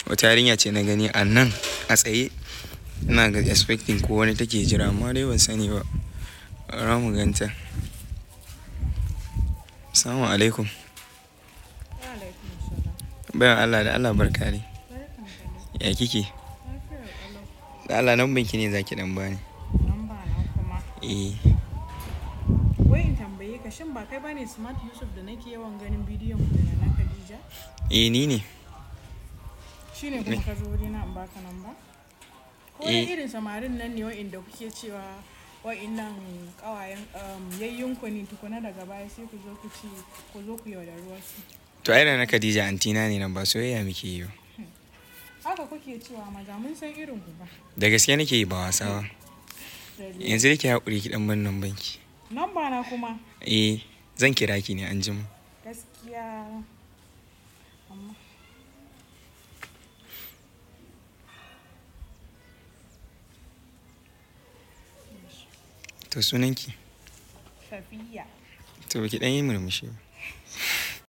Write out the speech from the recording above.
wata yarinya ce na gani a nan a tsaye ina ga expecting ko wani take jira amma dai ban sani ba ra mu ganta assalamu alaikum bayan Allah da Allah barka ne ya kike da Allah nan banki ne zaki dan bani Namba na kuma. eh Wai in tambaye ka shin ba kai bane Smart Yusuf da nake yawan ganin bidiyon ku da na Khadija? eh ni ne Shine kuma ka zo wurina in baka namba? Ko Eh. dai irin samarin nan ne wa'inda kuke cewa wa'innan kawayen um, yayyunku ne tukuna daga baya sai ku zo ku ci ku zo ku yaudari wasu. to ai da na Khadija antina ne nan ba soyayya muke yi ba Haka kuke cewa maza mun san irin ku ba. da gaske nake yi ba wasa ba yanzu da ke haƙuri ki dan ban nan banki Namba na kuma eh zan kira ki ne an jima gaskiya amma to sunanki Safiya. to ki dan yi murmushi ba